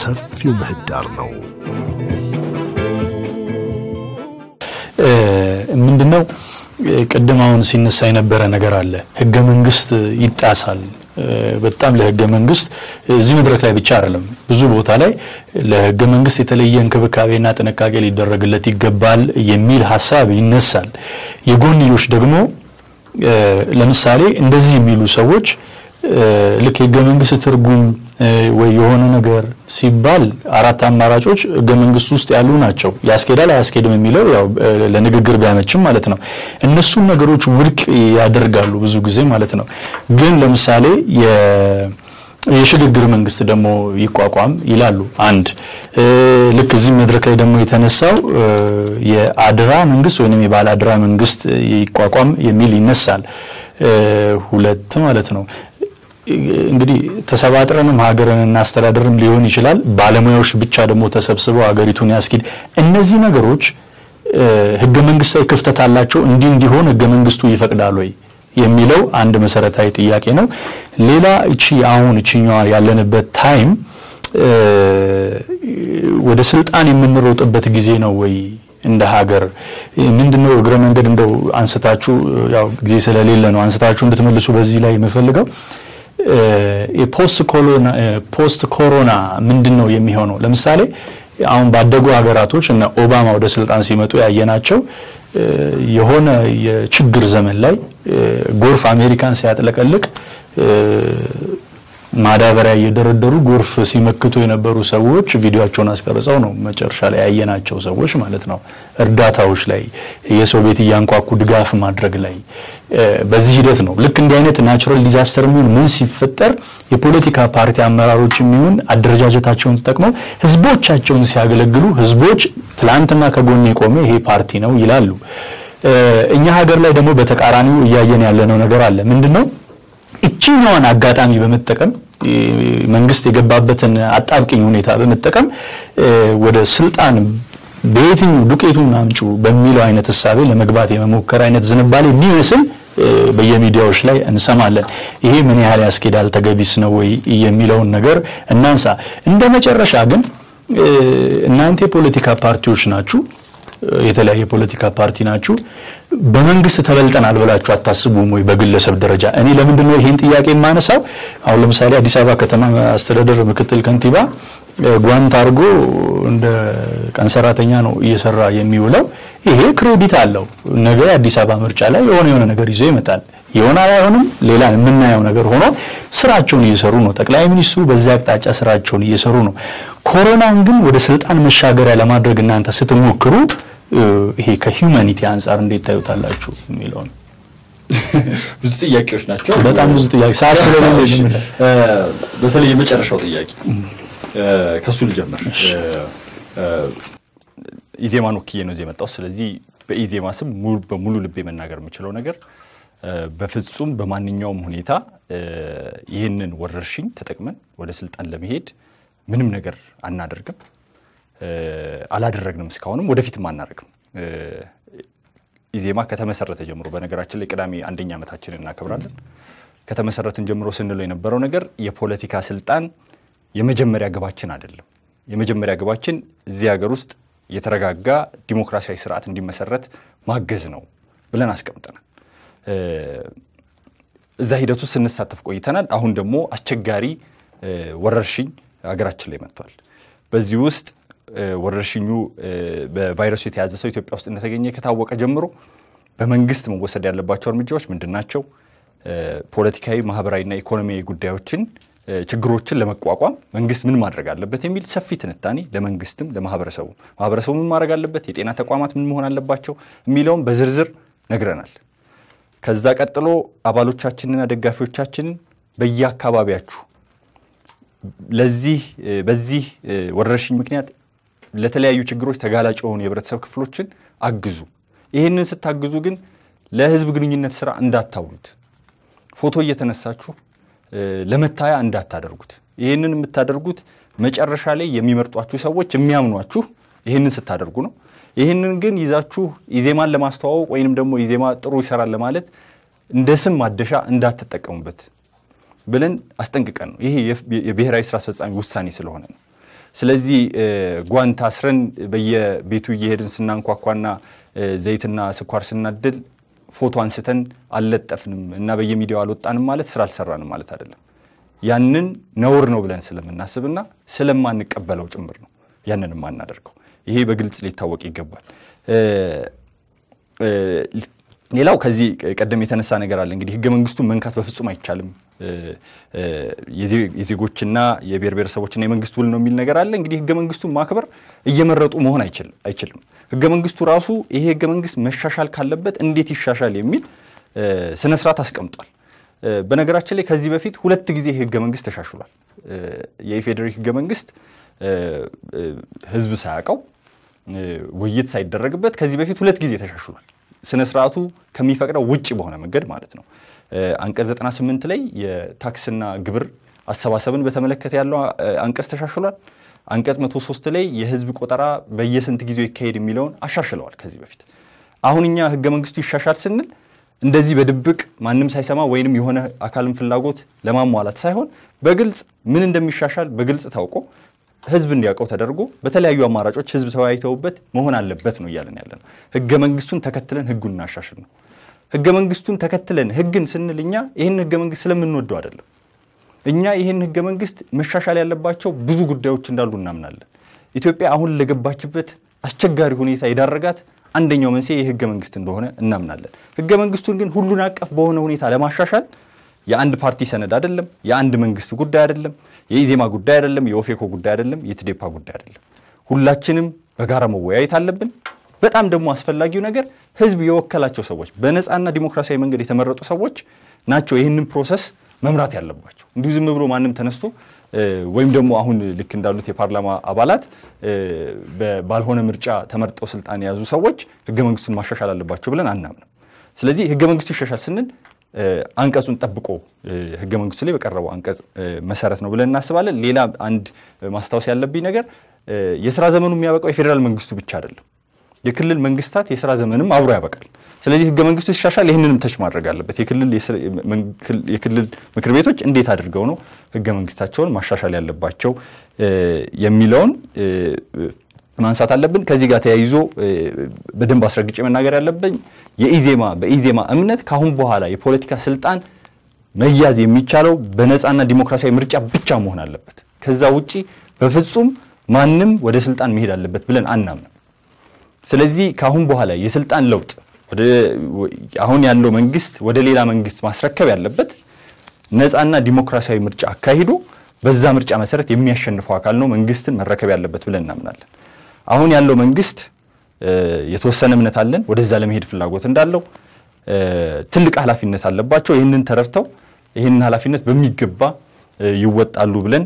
ሰፊው ምህዳር ነው። ምንድነው ቅድም አሁን ሲነሳ የነበረ ነገር አለ። ህገ መንግስት ይጣሳል። በጣም ለህገ መንግስት እዚህ መድረክ ላይ ብቻ አይደለም፣ ብዙ ቦታ ላይ ለህገ መንግስት የተለየ እንክብካቤና ጥንቃቄ ሊደረግለት ይገባል የሚል ሀሳብ ይነሳል። የጎንዮሽ ደግሞ ለምሳሌ እንደዚህ የሚሉ ሰዎች ልክ የህገ መንግስት ትርጉም ወይ የሆነ ነገር ሲባል አራት አማራጮች ህገ መንግስት ውስጥ ያሉ ናቸው። ያስኬዳል አያስኬድም የሚለው ያው ለንግግር ቢያመችም ማለት ነው። እነሱን ነገሮች ውድቅ ያደርጋሉ ብዙ ጊዜ ማለት ነው። ግን ለምሳሌ የሽግግር መንግስት ደግሞ ይቋቋም ይላሉ። አንድ ልክ እዚህ መድረክ ላይ ደግሞ የተነሳው የአድራ መንግስት ወይም የባለ አድራ መንግስት ይቋቋም የሚል ይነሳል። ሁለት ማለት ነው። እንግዲህ ተሰባጥረንም ሀገርን እናስተዳደርም ሊሆን ይችላል። ባለሙያዎች ብቻ ደግሞ ተሰብስበው ሀገሪቱን ያስኪድ። እነዚህ ነገሮች ህገ መንግስታዊ ክፍተት አላቸው። እንዲህ እንዲሆን ህገ መንግስቱ ይፈቅዳል ወይ የሚለው አንድ መሰረታዊ ጥያቄ ነው። ሌላ እቺ አሁን እቺኛዋ ያለንበት ታይም ወደ ስልጣን የምንሮጥበት ጊዜ ነው ወይ እንደ ሀገር ምንድነው? እግረ መንገድ እንደው አንስታችሁ ያው ጊዜ ስለሌለ ነው አንስታችሁ እንድትመልሱ በዚህ ላይ የምፈልገው ፖስት ኮሮና ምንድን ነው የሚሆነው? ለምሳሌ አሁን ባደጉ ሀገራቶች እነ ኦባማ ወደ ስልጣን ሲመጡ ያየናቸው የሆነ የችግር ዘመን ላይ ጎርፍ አሜሪካን ሲያጥለቀልቅ ማዳበሪያ እየደረደሩ ጎርፍ ሲመክቱ የነበሩ ሰዎች ቪዲዮቸውን አስቀርጸው ነው መጨረሻ ላይ ያየናቸው ሰዎች ማለት ነው። እርዳታዎች ላይ የሰው ቤት እያንኳኩ ድጋፍ ማድረግ ላይ በዚህ ሂደት ነው። ልክ እንዲህ አይነት ናቹራል ዲዛስተር የሚሆን ምን ሲፈጠር የፖለቲካ ፓርቲ አመራሮች የሚሆን አደረጃጀታቸውን ተጠቅመው ህዝቦቻቸውን ሲያገለግሉ ህዝቦች ትላንትና ከጎን የቆመ ይሄ ፓርቲ ነው ይላሉ። እኛ ሀገር ላይ ደግሞ በተቃራኒው እያየን ያለነው ነገር አለ። ምንድነው? እችኛዋን አጋጣሚ በመጠቀም መንግስት የገባበትን አጣብቅኝ ሁኔታ በመጠቀም ወደ ስልጣን በየትኛው ዱቄቱን አምጩ በሚለው አይነት እሳቤ ለመግባት የመሞከር አይነት ዝንባሌ የሚመስል በየሚዲያዎች ላይ እንሰማለን። ይሄ ምን ያህል ያስኬዳል፣ ተገቢስ ነው ወይ የሚለውን ነገር እናንሳ። እንደ መጨረሻ ግን እናንተ የፖለቲካ ፓርቲዎች ናችሁ የተለያየ ፖለቲካ ፓርቲ ናችሁ። በመንግስት ተበልጠናል ብላችሁ አታስቡም ወይ? በግለሰብ ደረጃ እኔ ለምንድን ነው ይሄን ጥያቄ የማነሳው? አሁን ለምሳሌ አዲስ አበባ ከተማ አስተዳደር ምክትል ከንቲባ ጓንት አድርጎ እንደ ቀን ሰራተኛ ነው እየሰራ የሚውለው። ይሄ ክሬዲት አለው። ነገ አዲስ አበባ ምርጫ ላይ የሆነ የሆነ ነገር ይዞ ይመጣል። ይሆናል አይሆንም፣ ሌላ የምናየው ነገር ሆኖ ስራቸውን እየሰሩ ነው። ጠቅላይ ሚኒስትሩ በዚያ አቅጣጫ ስራቸውን እየሰሩ ነው። ኮሮናን ግን ወደ ስልጣን መሻገሪያ ለማድረግ እናንተ ስትሞክሩ ይሄ ከሂውማኒቲ አንጻር እንዴት ታዩታላችሁ የሚለው ነው። ብዙ ጥያቄዎች ናቸው። በጣም ብዙ ጥያቄ ሳስበለልሽ በተለይ የመጨረሻው ጥያቄ ከሱ ልጀምር። ኢዜማን ወክዬ ነው እዚህ የመጣው። ስለዚህ በኢዜማ ስም በሙሉ ልቤ መናገር የምችለው ነገር በፍጹም በማንኛውም ሁኔታ ይህንን ወረርሽኝ ተጠቅመን ወደ ስልጣን ለመሄድ ምንም ነገር አናደርግም፣ አላደረግንም፣ እስካሁንም ወደፊትም አናደርግም። ኢዜማ ከተመሰረተ ጀምሮ በነገራችን ላይ ቅዳሜ አንደኛ ዓመታችንን እናከብራለን። ከተመሰረትን ጀምሮ ስንለው የነበረው ነገር የፖለቲካ ስልጣን የመጀመሪያ ግባችን አይደለም። የመጀመሪያ ግባችን እዚህ ሀገር ውስጥ የተረጋጋ ዲሞክራሲያዊ ስርዓት እንዲመሰረት ማገዝ ነው ብለን አስቀምጠናል። እዛ ሂደት ውስጥ ስንሳተፍ ቆይተናል። አሁን ደግሞ አስቸጋሪ ወረርሽኝ ሀገራችን ላይ መጥቷል። በዚህ ውስጥ ወረርሽኙ በቫይረሱ የተያዘ ሰው ኢትዮጵያ ውስጥ እንደተገኘ ከታወቀ ጀምሮ በመንግስት መወሰድ ያለባቸው እርምጃዎች ምንድን ናቸው? ፖለቲካዊ፣ ማህበራዊና ኢኮኖሚያዊ ጉዳዮችን ችግሮችን ለመቋቋም መንግስት ምን ማድረግ አለበት የሚል ሰፊ ትንታኔ ለመንግስትም ለማህበረሰቡ ማህበረሰቡ ምን ማድረግ አለበት፣ የጤና ተቋማት ምን መሆን አለባቸው የሚለውን በዝርዝር ነግረናል። ከዛ ቀጥሎ አባሎቻችንና ደጋፊዎቻችንን በየአካባቢያችሁ ለዚህ በዚህ ወረርሽኝ ምክንያት ለተለያዩ ችግሮች ተጋላጭ የሆኑ የህብረተሰብ ክፍሎችን አግዙ። ይህንን ስታግዙ ግን ለህዝብ ግንኙነት ስራ እንዳታውሉት፣ ፎቶ እየተነሳችሁ ለመታያ እንዳታደርጉት። ይህንን የምታደርጉት መጨረሻ ላይ የሚመርጧችሁ ሰዎች የሚያምኗችሁ ይህንን ስታደርጉ ነው። ይህንን ግን ይዛችሁ ኢዜማን ለማስተዋወቅ ወይንም ደግሞ ኢዜማ ጥሩ ይሰራል ለማለት እንደ ስም ማደሻ እንዳትጠቀሙበት ብለን አስጠንቅቀን ነው። ይሄ የብሔራዊ ስራ አስፈጻሚ ውሳኔ ስለሆነ ነው። ስለዚህ ጓንት አስረን በየቤቱ እየሄድን ስናንኳኳና ዘይትና ስኳር ስናድል ፎቶ አንስተን አልለጠፍንም እና በየሚዲያው አልወጣንም ማለት ስራ አልሰራንም ማለት አይደለም። ያንን ነውር ነው ብለን ስለምናስብና ስለማንቀበለው ጭምር ነው ያንን የማናደርገው። ይሄ በግልጽ ሊታወቅ ይገባል። ሌላው ከዚህ ቀደም የተነሳ ነገር አለ። እንግዲህ ህገ መንግስቱን መንካት በፍጹም አይቻልም፣ የዜጎችና የብሔር ብሔረሰቦችና የመንግስት ውል ነው የሚል ነገር አለ። እንግዲህ ህገ መንግስቱን ማክበር እየመረጡ መሆን አይችልም። ህገ መንግስቱ ራሱ ይሄ ህገ መንግስት መሻሻል ካለበት እንዴት ይሻሻል የሚል ስነ ስርዓት አስቀምጧል። በነገራችን ላይ ከዚህ በፊት ሁለት ጊዜ ህገ መንግስት ተሻሽሏል። የኢፌዴሪ ህገ መንግስት ህዝብ ሳያውቀው ውይይት ሳይደረግበት ከዚህ በፊት ሁለት ጊዜ ተሻሽሏል። ስነ ስርዓቱ ከሚፈቅደው ውጭ በሆነ መንገድ ማለት ነው። አንቀጽ 98 ላይ የታክስና ግብር አሰባሰብን በተመለከተ ያለው አንቀጽ ተሻሽሏል። አንቀጽ 103 ላይ የህዝብ ቆጠራ በየስንት ጊዜው ይካሄድ የሚለውን አሻሽለዋል ከዚህ በፊት። አሁን እኛ ህገ መንግስቱ ይሻሻል ስንል እንደዚህ በድብቅ ማንም ሳይሰማ ወይንም የሆነ አካልን ፍላጎት ለማሟላት ሳይሆን በግልጽ ምን እንደሚሻሻል በግልጽ ታውቆ ህዝብ እንዲያውቀው ተደርጎ በተለያዩ አማራጮች ህዝብ ተወያይተውበት መሆን አለበት ነው እያለን ያለ ነው። ህገ መንግስቱን ተከትለን ህጉን እናሻሽል ነው። ህገ መንግስቱን ተከትለን ህግን ስንል እኛ ይህን ህገ መንግስት ስለምንወደው አይደለም። እኛ ይህን ህገ መንግስት መሻሻል ያለባቸው ብዙ ጉዳዮች እንዳሉ እናምናለን። ኢትዮጵያ አሁን ለገባችበት አስቸጋሪ ሁኔታ የዳረጋት አንደኛው መንስኤ የህገ መንግስት እንደሆነ እናምናለን። ህገ መንግስቱን ግን ሁሉን አቀፍ በሆነ ሁኔታ ለማሻሻል የአንድ ፓርቲ ሰነድ አይደለም፣ የአንድ መንግስት ጉዳይ አይደለም፣ የኢዜማ ጉዳይ አይደለም፣ የኦፌኮ ጉዳይ አይደለም፣ የትዴፓ ጉዳይ አይደለም። ሁላችንም በጋራ መወያየት አለብን። በጣም ደግሞ አስፈላጊው ነገር ህዝብ የወከላቸው ሰዎች በነፃና ዲሞክራሲያዊ መንገድ የተመረጡ ሰዎች ናቸው ይህንን ፕሮሰስ መምራት ያለባቸው። እንዲሁ ዝም ብሎ ማንም ተነስቶ ወይም ደግሞ አሁን ልክ እንዳሉት የፓርላማ አባላት ባልሆነ ምርጫ ተመርጠው ስልጣን የያዙ ሰዎች ህገ መንግስቱን ማሻሻል አለባቸው ብለን አናምንም። ስለዚህ ህገ መንግስቱ ይሻሻል ስንል አንቀጹን ጠብቆ ህገ መንግስቱ ላይ በቀረበው አንቀጽ መሰረት ነው ብለን እናስባለን። ሌላ አንድ ማስታወስ ያለብኝ ነገር የስራ ዘመኑ የሚያበቃው የፌዴራል መንግስቱ ብቻ አይደለም። የክልል መንግስታት የስራ ዘመንም አብሮ ያበቃል። ስለዚህ ህገ መንግስቱ ሲሻሻል ይህንንም ተች ማድረግ አለበት። የክልል ምክር ቤቶች እንዴት አድርገው ነው ህገ መንግስታቸውን ማሻሻል ያለባቸው የሚለውን ማንሳት አለብን። ከዚህ ጋር ተያይዞ በደንብ አስረግጬ መናገር ያለብኝ የኢዜማ በኢዜማ እምነት ከአሁን በኋላ የፖለቲካ ስልጣን መያዝ የሚቻለው በነፃና ዲሞክራሲያዊ ምርጫ ብቻ መሆን አለበት። ከዛ ውጪ በፍጹም ማንም ወደ ስልጣን መሄድ አለበት ብለን አናምንም። ስለዚህ ከአሁን በኋላ የስልጣን ለውጥ አሁን ያለው መንግስት ወደ ሌላ መንግስት ማስረከብ ያለበት ነፃና ዲሞክራሲያዊ ምርጫ አካሂዶ በዛ ምርጫ መሰረት የሚያሸንፈው አካል ነው መንግስትን መረከብ ያለበት ብለን እናምናለን። አሁን ያለው መንግስት የተወሰነ እምነት አለን፣ ወደዛ ለመሄድ ፍላጎት እንዳለው ትልቅ ኃላፊነት አለባቸው። ይህንን ተረድተው ይህንን ኃላፊነት በሚገባ ይወጣሉ ብለን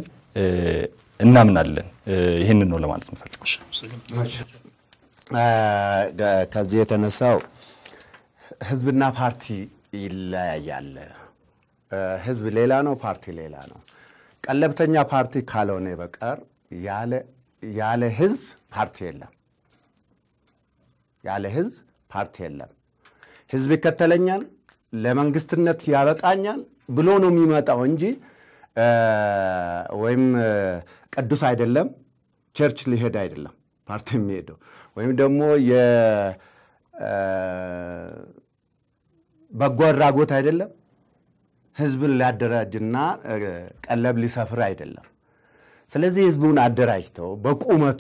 እናምናለን። ይህንን ነው ለማለት እንፈልገው። ከዚህ የተነሳው ህዝብና ፓርቲ ይለያያል። ህዝብ ሌላ ነው፣ ፓርቲ ሌላ ነው። ቀለብተኛ ፓርቲ ካልሆነ በቀር ያለ ህዝብ ፓርቲ የለም። ያለ ህዝብ ፓርቲ የለም። ህዝብ ይከተለኛል፣ ለመንግስትነት ያበቃኛል ብሎ ነው የሚመጣው እንጂ ወይም ቅዱስ አይደለም ቸርች ሊሄድ አይደለም ፓርቲ የሚሄደው ወይም ደግሞ በጎ አድራጎት አይደለም ህዝብን ሊያደራጅና ቀለብ ሊሰፍር አይደለም። ስለዚህ ህዝቡን አደራጅተው በቁመቱ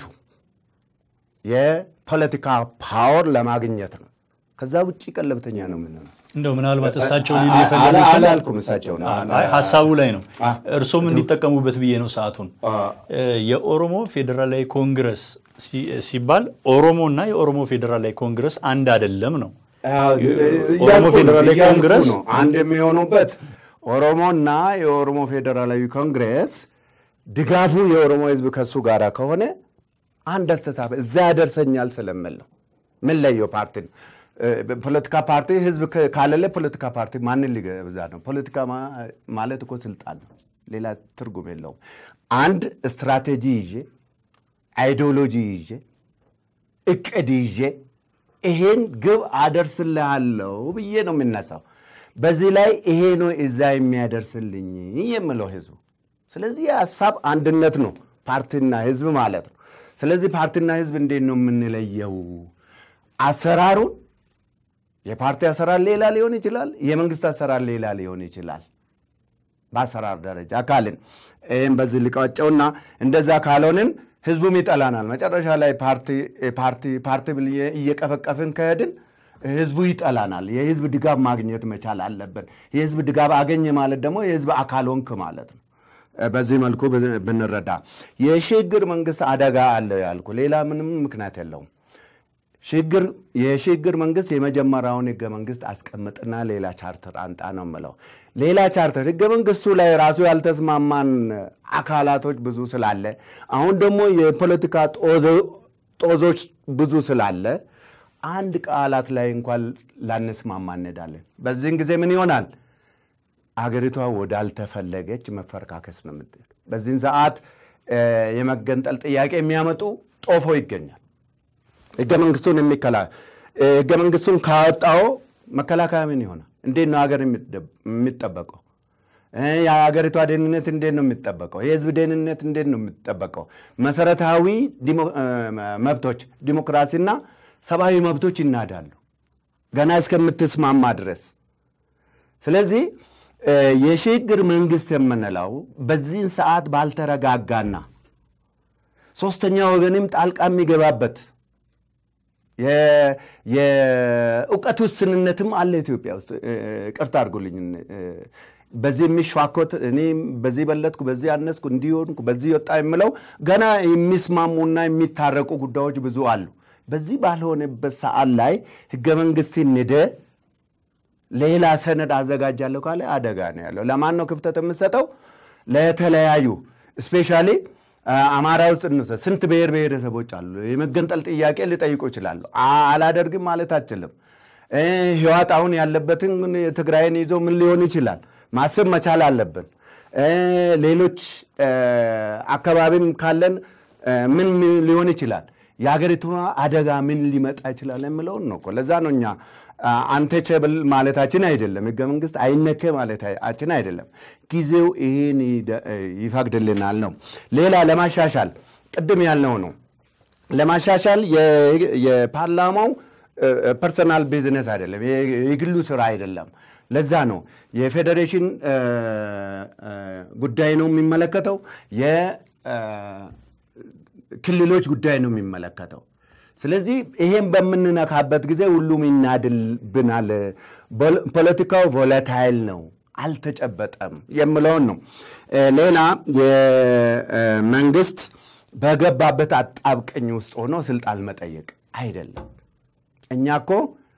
የፖለቲካ ፓወር ለማግኘት ነው። ከዛ ውጭ ቀለብተኛ ነው የምንለው። እንደው ምናልባት እሳቸው ሊሉ የፈለጉ አላልኩም። እሳቸው ነው ሀሳቡ ላይ ነው። እርሶም እንዲጠቀሙበት ብዬ ነው ሰዓቱን። የኦሮሞ ፌዴራላዊ ኮንግረስ ሲባል ኦሮሞ እና የኦሮሞ ፌዴራላዊ ኮንግረስ አንድ አይደለም ነው። ኦሮሞ ፌዴራላዊ ኮንግረስ አንድ የሚሆኑበት ኦሮሞና የኦሮሞ ፌዴራላዊ ኮንግሬስ ድጋፉ የኦሮሞ ህዝብ ከሱ ጋር ከሆነ አንድ አስተሳሰብ እዛ ያደርሰኛል ስለምል ነው። ምን ለየው ፓርቲ ነው ፖለቲካ ፓርቲ ህዝብ ካለለ ፖለቲካ ፓርቲ ማንን ሊገዛ ነው? ፖለቲካ ማለት እኮ ስልጣን ነው። ሌላ ትርጉም የለውም። አንድ ስትራቴጂ ይዤ አይዲዮሎጂ ይዤ እቅድ ይዤ ይሄን ግብ አደርስልሃለሁ ብዬ ነው የምነሳው። በዚህ ላይ ይሄ ነው እዛ የሚያደርስልኝ የምለው ህዝቡ። ስለዚህ የሀሳብ አንድነት ነው ፓርቲና ህዝብ ማለት ነው። ስለዚህ ፓርቲና ህዝብ እንዴት ነው የምንለየው? አሰራሩን የፓርቲ አሰራር ሌላ ሊሆን ይችላል፣ የመንግስት አሰራር ሌላ ሊሆን ይችላል። በአሰራር ደረጃ ካልን ይህም በዚህ ልቃጨውና እንደዛ ካልሆንን ህዝቡም ይጠላናል። መጨረሻ ላይ ፓርቲ ፓርቲ ፓርቲ ብዬ እየቀፈቀፍን ከሄድን ህዝቡ ይጠላናል። የህዝብ ድጋፍ ማግኘት መቻል አለብን። የህዝብ ድጋፍ አገኘ ማለት ደግሞ የህዝብ አካል ሆንክ ማለት ነው። በዚህ መልኩ ብንረዳ የሽግግር መንግስት አደጋ አለው ያልኩ ሌላ ምንም ምክንያት የለውም። ሽግግር የሽግግር መንግስት የመጀመሪያውን ህገ መንግስት አስቀምጥና ሌላ ቻርተር አንጣ ነው የምለው። ሌላ ቻርተር ህገ መንግስቱ ላይ ራሱ ያልተስማማን አካላቶች ብዙ ስላለ አሁን ደግሞ የፖለቲካ ጦዞች ብዙ ስላለ አንድ ቃላት ላይ እንኳን ላንስማማ እንሄዳለን። በዚህን ጊዜ ምን ይሆናል? አገሪቷ ወዳልተፈለገች መፈረካከስ ነው የምትሄድ። በዚህን ሰዓት የመገንጠል ጥያቄ የሚያመጡ ጦፎ ይገኛል። ህገ መንግስቱን የሚከላ ህገ መንግስቱን ካወጣው መከላከያ ምን ይሆናል? እንዴት ነው ሀገር የሚጠበቀው? የሀገሪቷ ደህንነት እንዴት ነው የሚጠበቀው? የህዝብ ደህንነት እንዴት ነው የሚጠበቀው? መሰረታዊ መብቶች ዲሞክራሲና ሰብአዊ መብቶች ይናዳሉ ገና እስከምትስማማ ድረስ። ስለዚህ የሽግግር መንግስት የምንለው በዚህን ሰዓት ባልተረጋጋና ሶስተኛ ወገንም ጣልቃ የሚገባበት የእውቀት ውስንነትም አለ ኢትዮጵያ ውስጥ። ቅርታ አድርጎልኝ በዚህ የሚሿኮት እኔ በዚህ በለጥኩ፣ በዚህ አነስኩ፣ እንዲሆንኩ፣ በዚህ ወጣ የምለው ገና የሚስማሙና የሚታረቁ ጉዳዮች ብዙ አሉ። በዚህ ባልሆነበት ሰዓት ላይ ህገ መንግስት ንደ ሌላ ሰነድ አዘጋጃለሁ ካለ አደጋ ነው ያለው። ለማን ነው ክፍተት የምሰጠው? ለተለያዩ ስፔሻሊ አማራ ውስጥ እንውሰድ። ስንት ብሔር ብሔረሰቦች አሉ። የመገንጠል ጥያቄ ሊጠይቁ ይችላሉ። አላደርግም ማለት አችልም። ህዋት አሁን ያለበትን ትግራይን ይዞ ምን ሊሆን ይችላል ማሰብ መቻል አለብን። ሌሎች አካባቢም ካለን ምን ሊሆን ይችላል የሀገሪቱ አደጋ ምን ሊመጣ ይችላል የምለውን ነው እኮ። ለዛ ነው እኛ አንተቸብል ማለታችን አይደለም፣ ህገ መንግስት አይነከ ማለታችን አይደለም። ጊዜው ይህን ይፈቅድልናል ነው። ሌላ ለማሻሻል ቅድም ያልነው ነው። ለማሻሻል የፓርላማው ፐርሰናል ቢዝነስ አይደለም፣ የግሉ ስራ አይደለም። ለዛ ነው የፌዴሬሽን ጉዳይ ነው የሚመለከተው ክልሎች ጉዳይ ነው የሚመለከተው። ስለዚህ ይሄን በምንነካበት ጊዜ ሁሉም ይናድልብናል። ፖለቲካው ቮለታይል ነው፣ አልተጨበጠም የምለውን ነው። ሌላ የመንግስት በገባበት አጣብቀኝ ውስጥ ሆኖ ስልጣን መጠየቅ አይደለም። እኛ እኮ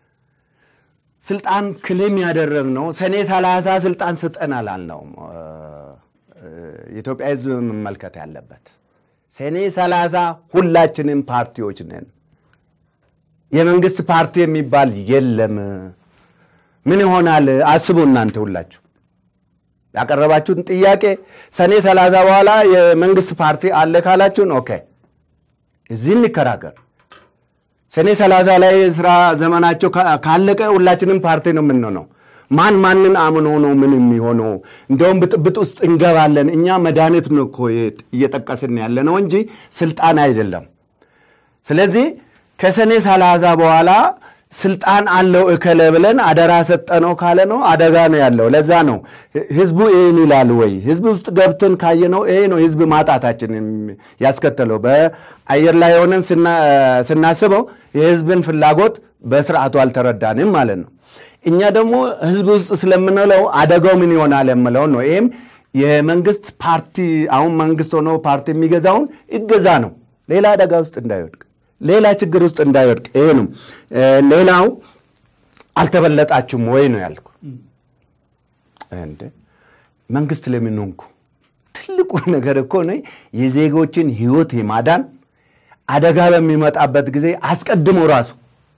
ስልጣን ክልም ያደረግነው ሰኔ ሰላሳ ስልጣን ስጠን አላልነውም። የኢትዮጵያ ህዝብ መመልከት ያለበት ሰኔ ሰላሳ ሁላችንም ፓርቲዎች ነን። የመንግስት ፓርቲ የሚባል የለም። ምን ይሆናል አስቡ እናንተ ሁላችሁ ያቀረባችሁን ጥያቄ ሰኔ ሰላሳ በኋላ የመንግስት ፓርቲ አለ ካላችሁን ኦኬ፣ እዚህ እንከራከር። ሰኔ ሰላሳ ላይ ስራ ዘመናቸው ካለቀ ሁላችንም ፓርቲ ነው የምንሆነው። ማን ማንን አምኖ ነው ምን የሚሆነው? እንደውም ብጥብጥ ውስጥ እንገባለን። እኛ መድኃኒት ነው እኮ እየጠቀስን ያለ ነው እንጂ ስልጣን አይደለም። ስለዚህ ከሰኔ ሰላሳ በኋላ ስልጣን አለው እከለ ብለን አደራ ሰጠነው ካለ ነው አደጋ ነው ያለው። ለዛ ነው ህዝቡ ይህን ይላል ወይ ህዝብ ውስጥ ገብተን ካየነው ይሄ ነው ህዝብ ማጣታችን ያስከተለው። በአየር ላይ ሆነን ስናስበው የህዝብን ፍላጎት በስርዓቱ አልተረዳንም ማለት ነው። እኛ ደግሞ ህዝብ ውስጥ ስለምንለው አደጋው ምን ይሆናል የምለውን ነው። ይህም የመንግስት ፓርቲ አሁን መንግስት ሆኖ ፓርቲ የሚገዛውን ይገዛ ነው፣ ሌላ አደጋ ውስጥ እንዳይወድቅ፣ ሌላ ችግር ውስጥ እንዳይወድቅ። ይሄ ነው። ሌላው አልተበለጣችሁም ወይ ነው ያልኩ። እንደ መንግስት ለምን ሆንኩ? ትልቁ ነገር እኮ ነው የዜጎችን ህይወት የማዳን አደጋ በሚመጣበት ጊዜ አስቀድሞ ራሱ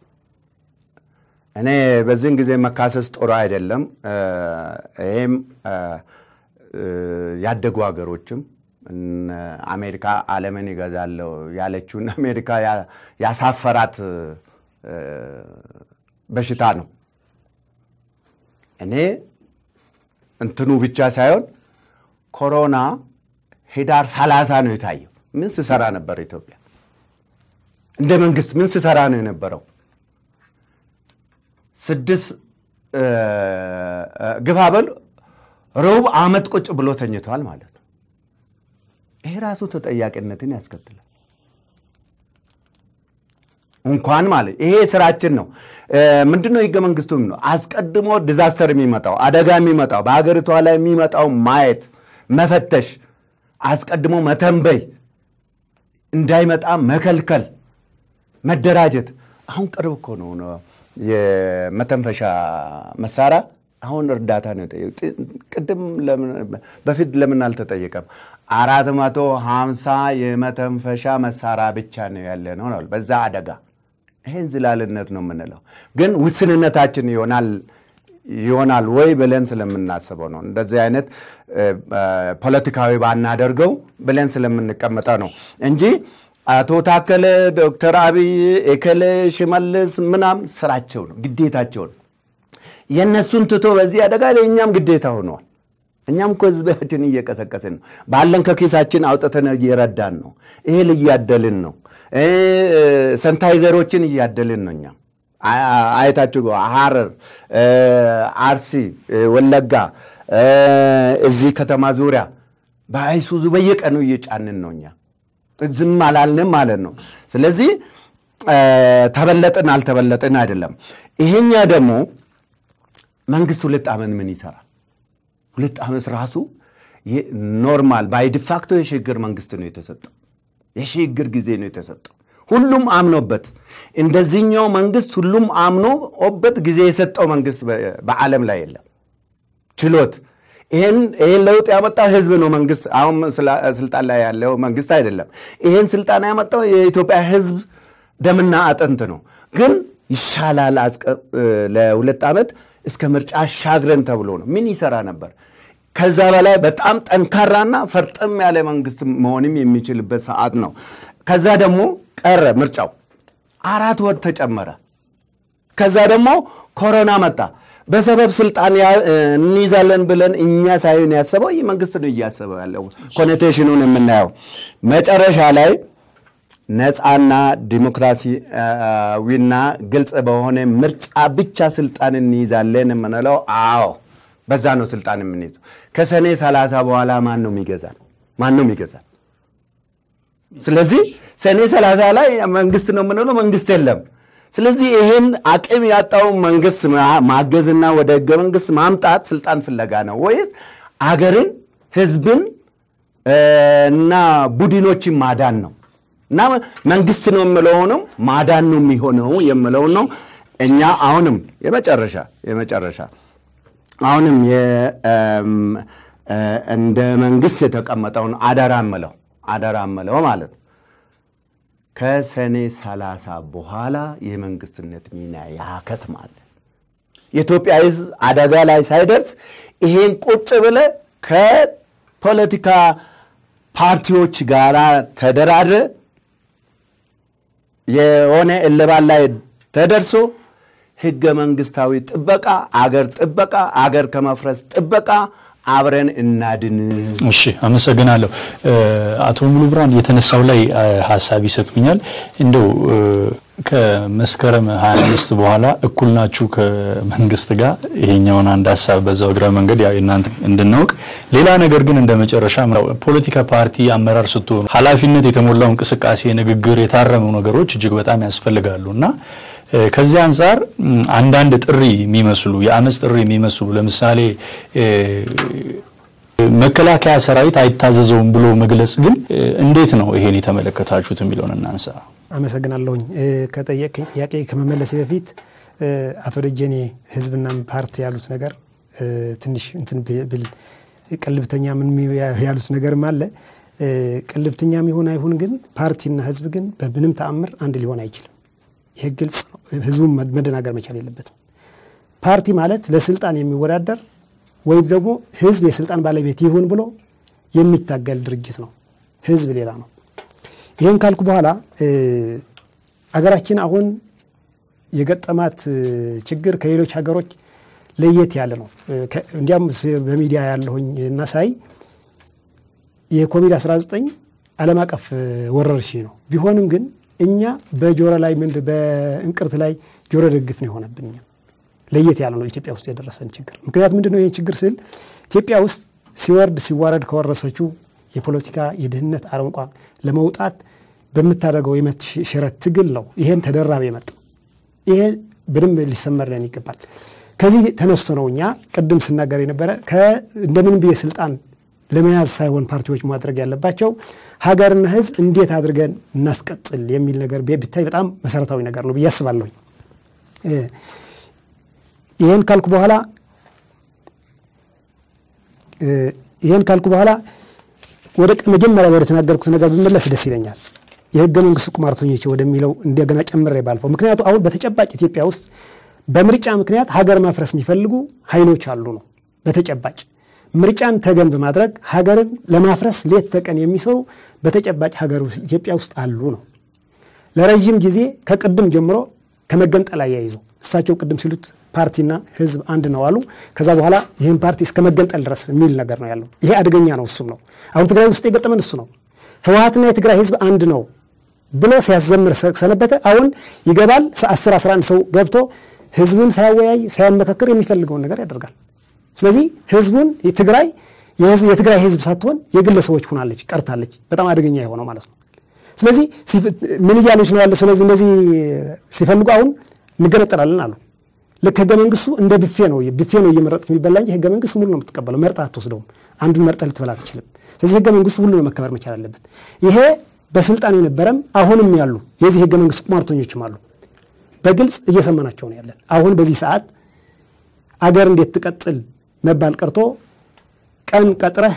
እኔ በዚህን ጊዜ መካሰስ ጥሩ አይደለም። ይህም ያደጉ ሀገሮችም አሜሪካ ዓለምን ይገዛለሁ ያለችውን አሜሪካ ያሳፈራት በሽታ ነው። እኔ እንትኑ ብቻ ሳይሆን ኮሮና ህዳር ሰላሳ ነው የታየው ምን ስሰራ ነበር? ኢትዮጵያ እንደ መንግስት ምን ስሰራ ነው የነበረው? ስድስት ግፋ በል ሩብ ዓመት ቁጭ ብሎ ተኝተዋል ማለት ነው። ይሄ ራሱ ተጠያቂነትን ያስከትላል። እንኳን ማለት ይሄ ስራችን ነው። ምንድን ነው ህገ መንግስቱም ነው አስቀድሞ ዲዛስተር የሚመጣው አደጋ የሚመጣው በሀገሪቷ ላይ የሚመጣው ማየት፣ መፈተሽ፣ አስቀድሞ መተንበይ፣ እንዳይመጣ መከልከል፣ መደራጀት። አሁን ቅርብ እኮ ነው የመተንፈሻ መሳሪያ አሁን እርዳታ ነው የጠየቁት። ቅድም በፊት ለምን አልተጠየቀም? አራት መቶ ሀምሳ የመተንፈሻ መሳሪያ ብቻ ነው ያለ ነው በዛ አደጋ። ይሄን ዝላልነት ነው የምንለው፣ ግን ውስንነታችን ይሆናል ይሆናል ወይ ብለን ስለምናስበው ነው። እንደዚህ አይነት ፖለቲካዊ ባናደርገው ብለን ስለምንቀመጠው ነው እንጂ አቶ ታከለ፣ ዶክተር አብይ፣ ኤከለ፣ ሽመልስ ምናም ስራቸው ነው ግዴታቸው ነው። የእነሱን ትቶ በዚህ አደጋ ለእኛም ግዴታ ሆነዋል። እኛም እኮ ህዝባችን እየቀሰቀስን ነው። ባለን ከኪሳችን አውጥተን እየረዳን ነው። እህል እያደልን ነው። ሰንታይዘሮችን እያደልን ነው። እኛም አይታችሁ ሐረር፣ አርሲ፣ ወለጋ፣ እዚህ ከተማ ዙሪያ በአይሱዙ በየቀኑ እየጫንን ነው። እኛ ዝም አላልንም ማለት ነው። ስለዚህ ተበለጥን አልተበለጥን አይደለም። ይሄኛ ደግሞ መንግስት ሁለት ዓመት ምን ይሰራል? ሁለት ዓመት ራሱ ኖርማል ባይ ዲፋክቶ የሽግግር መንግስት ነው የተሰጠው። የሽግግር ጊዜ ነው የተሰጠው። ሁሉም አምኖበት እንደዚህኛው መንግስት ሁሉም አምኖበት ጊዜ የሰጠው መንግስት በዓለም ላይ የለም። ችሎት ይህን ለውጥ ያመጣ ህዝብ ነው። መንግስት አሁን ስልጣን ላይ ያለው መንግስት አይደለም። ይህን ስልጣን ያመጣው የኢትዮጵያ ህዝብ ደምና አጥንት ነው። ግን ይሻላል ለሁለት ዓመት እስከ ምርጫ አሻግረን ተብሎ ነው። ምን ይሰራ ነበር? ከዛ በላይ በጣም ጠንካራና ፈርጠም ያለ መንግስት መሆንም የሚችልበት ሰዓት ነው። ከዛ ደግሞ ቀረ ምርጫው፣ አራት ወር ተጨመረ። ከዛ ደግሞ ኮሮና መጣ። በሰበብ ስልጣን እንይዛለን ብለን እኛ ሳይሆን ያሰበው ይህ መንግስት ነው እያሰበው ያለው። ኮኔቴሽኑን የምናየው መጨረሻ ላይ ነፃና ዲሞክራሲያዊና ግልጽ በሆነ ምርጫ ብቻ ስልጣን እንይዛለን የምንለው አዎ፣ በዛ ነው ስልጣን የምንይዘው። ከሰኔ ሰላሳ በኋላ ማን ነው የሚገዛል? ማን ነው የሚገዛል? ስለዚህ ሰኔ ሰላሳ ላይ መንግስት ነው የምንለው መንግስት የለም። ስለዚህ ይሄን አቅም ያጣው መንግስት ማገዝና ወደ ህገ መንግስት ማምጣት ስልጣን ፍለጋ ነው ወይስ አገርን፣ ህዝብን እና ቡድኖችን ማዳን ነው? እና መንግስት ነው የምለውንም ማዳን ነው የሚሆነው የምለውን ነው። እኛ አሁንም የመጨረሻ የመጨረሻ አሁንም እንደ መንግስት የተቀመጠውን አደራ ምለው አደራ ምለው ማለት ነው ከሰኔ ሰላሳ በኋላ የመንግስትነት ሚና ያከትማል። የኢትዮጵያ ህዝብ አደጋ ላይ ሳይደርስ ይሄን ቁጭ ብለ ከፖለቲካ ፓርቲዎች ጋር ተደራድረ የሆነ እልባት ላይ ተደርሶ ህገ መንግስታዊ ጥበቃ፣ አገር ጥበቃ፣ አገር ከመፍረስ ጥበቃ አብረን እናድን። እሺ፣ አመሰግናለሁ። አቶ ሙሉ ብርሃን የተነሳው ላይ ሀሳብ ይሰጡኛል። እንደው ከመስከረም 25 በኋላ እኩል ናችሁ ከመንግስት ጋር ይሄኛውን አንድ ሀሳብ በዛው እግረ መንገድ ያው እናንተ እንድናውቅ። ሌላ ነገር ግን እንደ መጨረሻ ፖለቲካ ፓርቲ አመራር ስትሆኑ ኃላፊነት የተሞላው እንቅስቃሴ፣ ንግግር፣ የታረሙ ነገሮች እጅግ በጣም ያስፈልጋሉ እና ከዚህ አንጻር አንዳንድ ጥሪ የሚመስሉ የአመፅ ጥሪ የሚመስሉ ለምሳሌ መከላከያ ሰራዊት አይታዘዘውም ብሎ መግለጽ ግን እንዴት ነው ይሄን የተመለከታችሁት የሚለውን እናንሳ። አመሰግናለሁኝ። ከጠየቀኝ ጥያቄ ከመመለሴ በፊት አቶ ደጀኔ ህዝብና ፓርቲ ያሉት ነገር ትንሽ እንትን ብል ቅልብተኛ ምን ያሉት ነገርም አለ። ቅልብተኛም ይሁን አይሁን ግን ፓርቲና ህዝብ ግን በምንም ተአምር አንድ ሊሆን አይችልም። ይህ ግልጽ ነው። ህዝቡን መደናገር መቻል የለበትም። ፓርቲ ማለት ለስልጣን የሚወዳደር ወይም ደግሞ ህዝብ የስልጣን ባለቤት ይሁን ብሎ የሚታገል ድርጅት ነው። ህዝብ ሌላ ነው። ይህን ካልኩ በኋላ አገራችን አሁን የገጠማት ችግር ከሌሎች ሀገሮች ለየት ያለ ነው። እንዲያም በሚዲያ ያለሁኝ እና ሳይ የኮቪድ-19 ዓለም አቀፍ ወረርሽኝ ነው። ቢሆንም ግን እኛ በጆሮ ላይ ምን በእንቅርት ላይ ጆሮ ደግፍ ነው የሆነብን። እኛ ለየት ያለ ነው ኢትዮጵያ ውስጥ የደረሰን ችግር። ምክንያት ምንድን ነው? ይህ ችግር ስል ኢትዮጵያ ውስጥ ሲወርድ ሲዋረድ ከወረሰችው የፖለቲካ የድህነት አረንቋ ለመውጣት በምታደርገው የመብት ሽረት ትግል ነው ይሄን ተደራቢ የመጣው። ይሄ በደንብ ሊሰመርልን ይገባል። ከዚህ ተነስቶ ነው እኛ ቅድም ስናገር የነበረ እንደምንም ብዬ ስልጣን ለመያዝ ሳይሆን ፓርቲዎች ማድረግ ያለባቸው ሀገርና ሕዝብ እንዴት አድርገን እናስቀጥል የሚል ነገር ቢታይ በጣም መሰረታዊ ነገር ነው ብዬ አስባለሁኝ። ይህን ካልኩ በኋላ ይህን ካልኩ በኋላ ወደ መጀመሪያ ወደ ተናገርኩት ነገር ብመለስ ደስ ይለኛል። የህገ መንግስት ቁማርተኞች ወደሚለው እንደገና ጨምሬ ባልፈው፣ ምክንያቱ አሁን በተጨባጭ ኢትዮጵያ ውስጥ በምርጫ ምክንያት ሀገር ማፍረስ የሚፈልጉ ኃይሎች አሉ ነው በተጨባጭ ምርጫን ተገን በማድረግ ሀገርን ለማፍረስ ሌት ተቀን የሚሰሩ በተጨባጭ ሀገር ኢትዮጵያ ውስጥ አሉ ነው። ለረዥም ጊዜ ከቅድም ጀምሮ ከመገንጠል አያይዞ እሳቸው ቅድም ሲሉት ፓርቲና ህዝብ አንድ ነው አሉ። ከዛ በኋላ ይህን ፓርቲ እስከ መገንጠል ድረስ የሚል ነገር ነው ያለው። ይሄ አደገኛ ነው። እሱም ነው አሁን ትግራይ ውስጥ የገጠመን እሱ ነው። ህወሀትና የትግራይ ህዝብ አንድ ነው ብሎ ሲያዘምር ሰነበተ። አሁን ይገባል 10 11 ሰው ገብቶ ህዝቡን ሳያወያይ ሳያመካከር የሚፈልገውን ነገር ያደርጋል። ስለዚህ ህዝቡን ትግራይ የትግራይ ህዝብ ሳትሆን የግለሰቦች ሆናለች ቀርታለች። በጣም አደገኛ የሆነው ማለት ነው። ስለዚህ ምን እያሉች ነው ያለ? ስለዚህ እነዚህ ሲፈልጉ አሁን እንገነጠላለን አሉ። ልክ ህገ መንግስቱ እንደ ብፌ ነው ብፌ ነው እየመረጥክ የሚበላ እንጂ ህገ መንግስት ሙሉ ነው የምትቀበለው። መርጣ አትወስደውም። አንዱን መርጠህ ልትበላ አትችልም። ስለዚህ ህገ መንግስቱ ሁሉ ነው መከበር መቻል አለበት። ይሄ በስልጣን የነበረም አሁንም ያሉ የዚህ ህገ መንግስት ቁማርተኞችም አሉ። በግልጽ እየሰማናቸው ነው ያለን። አሁን በዚህ ሰዓት አገር እንዴት ትቀጥል መባል ቀርቶ ቀን ቀጥረህ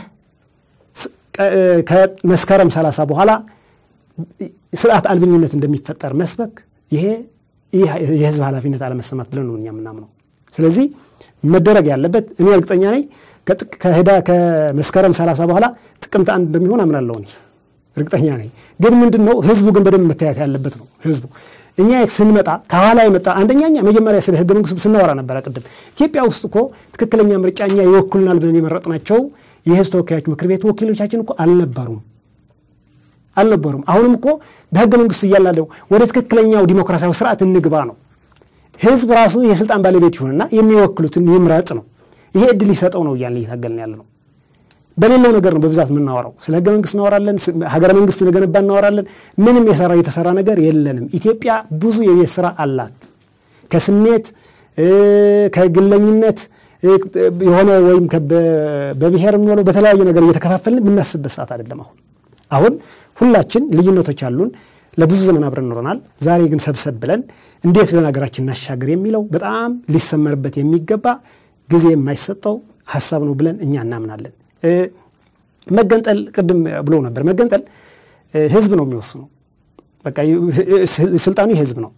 ከመስከረም ሰላሳ በኋላ ስርዓት አልበኝነት እንደሚፈጠር መስበክ ይሄ የህዝብ ኃላፊነት አለመሰማት ብለን ነው እኛ የምናምነው። ስለዚህ መደረግ ያለበት እኔ እርግጠኛ ነኝ ከህዳ ከመስከረም ሰላሳ በኋላ ጥቅምት አንድ እንደሚሆን አምናለሁ እኔ እርግጠኛ ነኝ። ግን ምንድን ነው ህዝቡ ግን በደንብ መታየት ያለበት ነው ህዝቡ እኛ ስንመጣ ከኋላ የመጣ አንደኛ እኛ መጀመሪያ ስለ ህገ መንግስቱ ስናወራ ነበረ ቅድም። ኢትዮጵያ ውስጥ እኮ ትክክለኛ ምርጫ እኛ ይወክሉናል ብለን የመረጥናቸው የህዝብ ተወካዮች ምክር ቤት ወኪሎቻችን እኮ አልነበሩም አልነበሩም። አሁንም እኮ በህገ መንግስቱ እያላለው ወደ ትክክለኛው ዲሞክራሲያዊ ስርዓት እንግባ ነው። ህዝብ ራሱ የስልጣን ባለቤት ይሁንና የሚወክሉትን ይምረጥ ነው። ይሄ እድል ይሰጠው ነው እያልን እየታገልን ያለ ነው። በሌለው ነገር ነው በብዛት የምናወራው። ስለ ህገ መንግስት እናወራለን፣ ሀገረ መንግስት እንገነባ እናወራለን። ምንም የሰራ የተሰራ ነገር የለንም። ኢትዮጵያ ብዙ የቤት ስራ አላት። ከስሜት ከግለኝነት የሆነ ወይም በብሔር የሚሆነው በተለያየ ነገር እየተከፋፈልን የምናስብበት ሰዓት አይደለም። አሁን አሁን ሁላችን ልዩነቶች አሉን። ለብዙ ዘመን አብረን ኖረናል። ዛሬ ግን ሰብሰብ ብለን እንዴት ብለን ሀገራችን እናሻገር የሚለው በጣም ሊሰመርበት የሚገባ ጊዜ የማይሰጠው ሀሳብ ነው ብለን እኛ እናምናለን። መገንጠል ቅድም ብሎ ነበር። መገንጠል ህዝብ ነው የሚወስነው። በቃ ስልጣኑ የህዝብ ነው።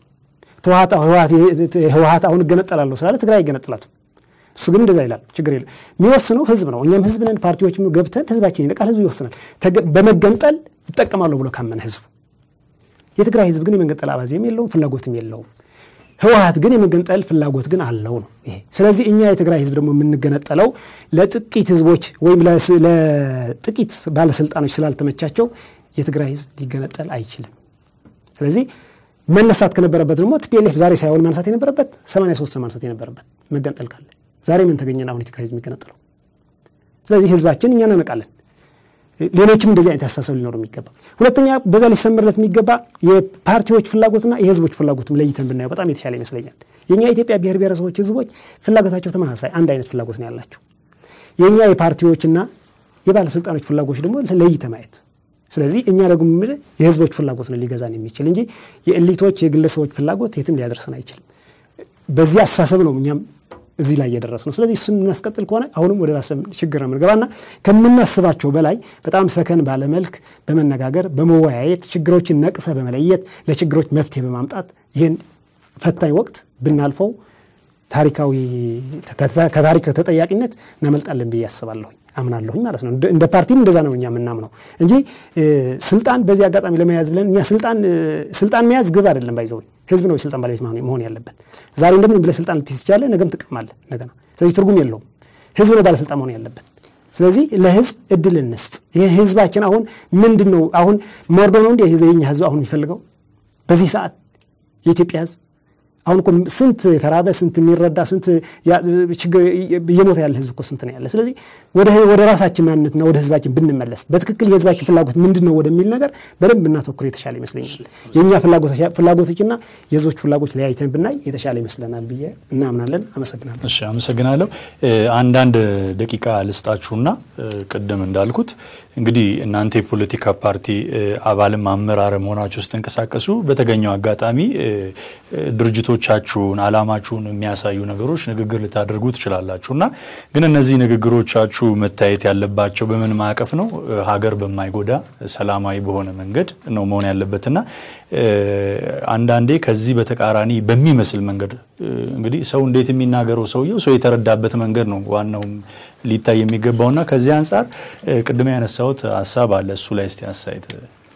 ህወሀት አሁን እገነጠላለሁ ስላለ ትግራይ አይገነጥላትም። እሱ ግን እንደዛ ይላል። ችግር የለም። የሚወስነው ህዝብ ነው። እኛም ህዝብ ነን። ፓርቲዎች ገብተን ህዝባችን ይነቃል። ህዝብ ይወስናል። በመገንጠል ይጠቀማለሁ ብሎ ካመነ ህዝቡ። የትግራይ ህዝብ ግን የመገንጠል አባዜም የለውም ፍላጎትም የለውም። ህወሀት ግን የመገንጠል ፍላጎት ግን አለው ነው ይሄ። ስለዚህ እኛ የትግራይ ህዝብ ደግሞ የምንገነጠለው ለጥቂት ህዝቦች ወይም ለጥቂት ባለስልጣኖች ስላልተመቻቸው የትግራይ ህዝብ ሊገነጠል አይችልም። ስለዚህ መነሳት ከነበረበት ደግሞ ቲፒኤልኤፍ ዛሬ ሳይሆን ማንሳት የነበረበት 83 ማንሳት የነበረበት መገንጠል ካለ ዛሬ ምን ተገኘን? አሁን የትግራይ ህዝብ የሚገነጠለው። ስለዚህ ህዝባችን እኛ እናነቃለን። ሌሎችም እንደዚህ አይነት አስተሳሰብ ሊኖሩ የሚገባ ሁለተኛ፣ በዛ ሊሰምርለት የሚገባ የፓርቲዎች ፍላጎትና የህዝቦች ፍላጎትም ለይተን ብናየው በጣም የተሻለ ይመስለኛል። የእኛ የኢትዮጵያ ብሔር ብሔረሰቦች ህዝቦች ፍላጎታቸው ተመሳሳይ አንድ አይነት ፍላጎት ነው ያላቸው። የእኛ የፓርቲዎችና የባለስልጣኖች ፍላጎች ደግሞ ለይተ ማየት ስለዚህ እኛ ደግሞ የህዝቦች ፍላጎት ነው ሊገዛን የሚችል እንጂ የእሊቶች የግለሰቦች ፍላጎት የትም ሊያደርሰን አይችልም። በዚህ አስተሳሰብ ነው እኛም እዚህ ላይ እየደረስ ነው። ስለዚህ እሱን የምናስቀጥል ከሆነ አሁንም ወደ ባሰ ችግር ነው የምንገባና ከምናስባቸው በላይ በጣም ሰከን ባለመልክ በመነጋገር በመወያየት ችግሮችን ነቅሰ በመለየት ለችግሮች መፍትሄ በማምጣት ይህን ፈታኝ ወቅት ብናልፈው ታሪካዊ ከታሪክ ተጠያቂነት እናመልጣለን ብዬ አስባለሁኝ አምናለሁኝ ማለት ነው። እንደ ፓርቲም እንደዛ ነው እኛ የምናምነው እንጂ ስልጣን በዚህ አጋጣሚ ለመያዝ ብለን እኛ ስልጣን ስልጣን መያዝ ግብ አይደለም። ባይዘው ህዝብ ነው የስልጣን ባለቤት መሆን ያለበት። ዛሬ እንደምን ብለህ ስልጣን ልትይዝ ትችላለህ፣ ነገም ትቀማለህ እንደገና። ስለዚህ ትርጉም የለውም። ህዝብ ነው ባለስልጣን መሆን ያለበት። ስለዚህ ለህዝብ እድል እንስጥ። ይህ ህዝባችን አሁን ምንድን ነው አሁን መርዶ ነው እንዲ የኛ ህዝብ አሁን የሚፈልገው በዚህ ሰዓት የኢትዮጵያ ህዝብ አሁን እኮ ስንት የተራበ ስንት የሚረዳ ስንት ችግር እየሞተ ያለ ህዝብ እኮ ስንት ነው ያለ። ስለዚህ ወደ ራሳችን ማንነትና ወደ ህዝባችን ብንመለስ በትክክል የህዝባችን ፍላጎት ምንድን ነው ወደሚል ነገር በደንብ ብናተኩር የተሻለ ይመስለኛል። የእኛ ፍላጎቶችና የህዝቦች ፍላጎች ለያይተን ብናይ የተሻለ ይመስለናል ብዬ እናምናለን። አመሰግናለሁ። እሺ፣ አመሰግናለሁ። አንዳንድ ደቂቃ ልስጣችሁና ቅድም እንዳልኩት እንግዲህ እናንተ የፖለቲካ ፓርቲ አባልም አመራርም ሆናችሁ ስትንቀሳቀሱ በተገኘው አጋጣሚ ድርጅቶቻችሁን አላማችሁን የሚያሳዩ ነገሮች ንግግር ልታደርጉ ትችላላችሁ እና ግን እነዚህ ንግግሮቻችሁ መታየት ያለባቸው በምን ማዕቀፍ ነው? ሀገር በማይጎዳ ሰላማዊ በሆነ መንገድ ነው መሆን ያለበትና አንዳንዴ ከዚህ በተቃራኒ በሚመስል መንገድ እንግዲህ ሰው እንዴት የሚናገረው ሰውየው ሰው የተረዳበት መንገድ ነው ዋናውም ሊታይ የሚገባውና ከዚህ አንጻር ቅድም ያነሳሁት ሀሳብ አለ። እሱ ላይ እስቲ አስተያየት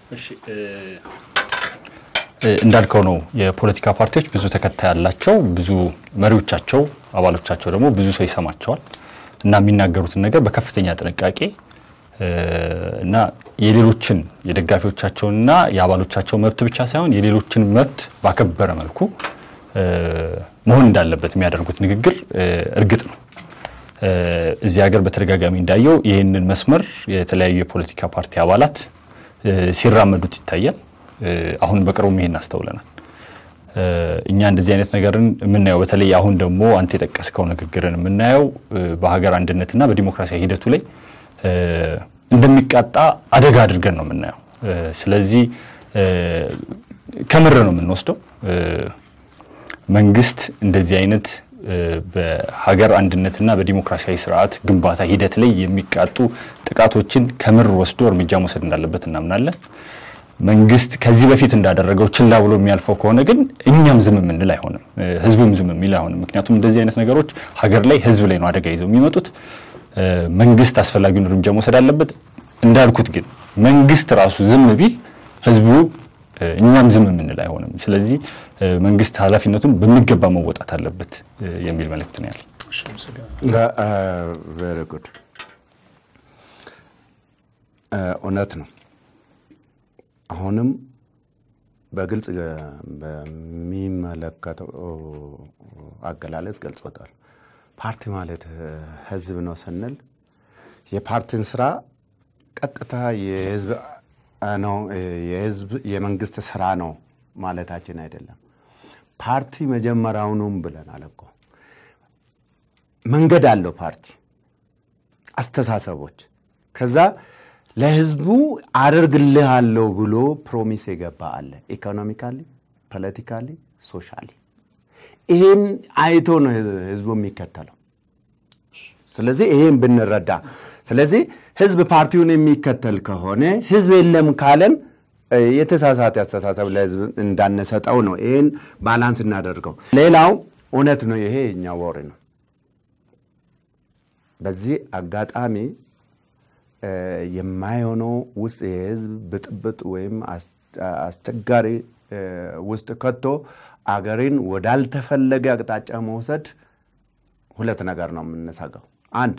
እንዳልከው ነው። የፖለቲካ ፓርቲዎች ብዙ ተከታይ ያላቸው፣ ብዙ መሪዎቻቸው፣ አባሎቻቸው ደግሞ ብዙ ሰው ይሰማቸዋል እና የሚናገሩትን ነገር በከፍተኛ ጥንቃቄ እና የሌሎችን የደጋፊዎቻቸውንና የአባሎቻቸው መብት ብቻ ሳይሆን የሌሎችን መብት ባከበረ መልኩ መሆን እንዳለበት የሚያደርጉት ንግግር እርግጥ ነው። እዚህ ሀገር በተደጋጋሚ እንዳየው ይህንን መስመር የተለያዩ የፖለቲካ ፓርቲ አባላት ሲራመዱት ይታያል። አሁን በቅርቡም ይሄን አስተውለናል። እኛ እንደዚህ አይነት ነገርን የምናየው በተለይ አሁን ደግሞ አንተ የጠቀስከው ንግግርን የምናየው በሀገር አንድነትና በዲሞክራሲያዊ ሂደቱ ላይ እንደሚቃጣ አደጋ አድርገን ነው የምናየው። ስለዚህ ከምር ነው የምንወስደው። መንግስት እንደዚህ አይነት በሀገር አንድነትና በዲሞክራሲያዊ ስርዓት ግንባታ ሂደት ላይ የሚቃጡ ጥቃቶችን ከምር ወስዶ እርምጃ መውሰድ እንዳለበት እናምናለን። መንግስት ከዚህ በፊት እንዳደረገው ችላ ብሎ የሚያልፈው ከሆነ ግን እኛም ዝም የምንል አይሆንም፣ ህዝቡም ዝም የሚል አይሆንም። ምክንያቱም እንደዚህ አይነት ነገሮች ሀገር ላይ ህዝብ ላይ ነው አደጋ ይዘው የሚመጡት። መንግስት አስፈላጊውን እርምጃ መውሰድ አለበት። እንዳልኩት ግን መንግስት ራሱ ዝም ቢል ህዝቡ እኛም ዝም የምንል አይሆንም። ስለዚህ መንግስት ኃላፊነቱን በሚገባ መወጣት አለበት የሚል መልእክት ነው ያለ። ቬሪ ጉድ እውነት ነው። አሁንም በግልጽ በሚመለከተው አገላለጽ ገልጾታል። ፓርቲ ማለት ህዝብ ነው ስንል የፓርቲን ስራ ቀጥታ የህዝብ ነው የህዝብ የመንግስት ስራ ነው ማለታችን አይደለም። ፓርቲ መጀመሪያውኑም ብለናል እኮ መንገድ አለው ፓርቲ አስተሳሰቦች ከዛ ለህዝቡ አደርግልሃለሁ ብሎ ፕሮሚስ የገባ አለ። ኢኮኖሚካሊ፣ ፖለቲካሊ፣ ሶሻሊ ይሄን አይቶ ነው ህዝቡ የሚከተለው። ስለዚህ ይሄን ብንረዳ፣ ስለዚህ ህዝብ ፓርቲውን የሚከተል ከሆነ ህዝብ የለም ካለን የተሳሳተ አስተሳሰብ ለህዝብ እንዳነሰጠው ነው። ይህን ባላንስ እናደርገው። ሌላው እውነት ነው፣ ይሄ የኛ ወሬ ነው። በዚህ አጋጣሚ የማይሆነው ውስጥ የህዝብ ብጥብጥ ወይም አስቸጋሪ ውስጥ ከቶ አገሬን ወዳልተፈለገ አቅጣጫ መውሰድ ሁለት ነገር ነው የምንሰጋው። አንድ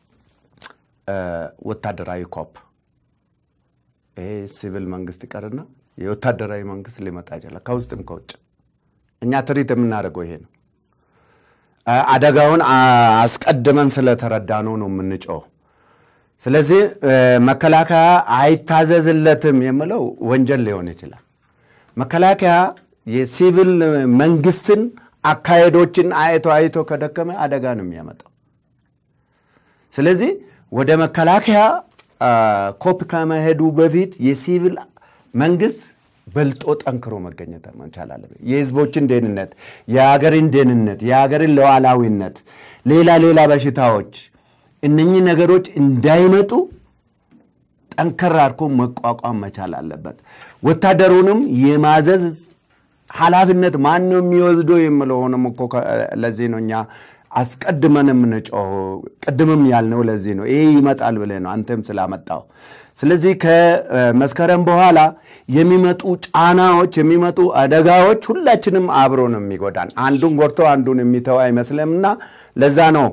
ወታደራዊ ኮፕ ይሄ ሲቪል መንግስት ይቀርና የወታደራዊ መንግስት ሊመጣ ይችላል፣ ከውስጥም ከውጭ። እኛ ትሪት የምናደርገው ይሄ ነው። አደጋውን አስቀድመን ስለተረዳ ነው ነው የምንጮው። ስለዚህ መከላከያ አይታዘዝለትም የምለው ወንጀል ሊሆን ይችላል። መከላከያ የሲቪል መንግስትን አካሄዶችን አይቶ አይቶ ከደከመ አደጋ ነው የሚያመጣው። ስለዚህ ወደ መከላከያ ኮፕ ከመሄዱ በፊት የሲቪል መንግስት በልጦ ጠንክሮ መገኘት መቻል አለበት። የህዝቦችን ደህንነት፣ የሀገርን ደህንነት፣ የሀገርን ሉዓላዊነት፣ ሌላ ሌላ በሽታዎች እነኚህ ነገሮች እንዳይመጡ ጠንከር አድርጎ መቋቋም መቻል አለበት። ወታደሩንም የማዘዝ ኃላፊነት ማን ነው የሚወስደው የምለው ሆነም እኮ ለዚህ ነው እኛ አስቀድመን የምንጮኸው። ቅድምም ያልነው ለዚህ ነው። ይሄ ይመጣል ብለህ ነው አንተም ስላመጣው። ስለዚህ ከመስከረም በኋላ የሚመጡ ጫናዎች፣ የሚመጡ አደጋዎች ሁላችንም አብሮ ነው የሚጎዳን። አንዱን ጎድቶ አንዱን የሚተው አይመስልምና ለዛ ነው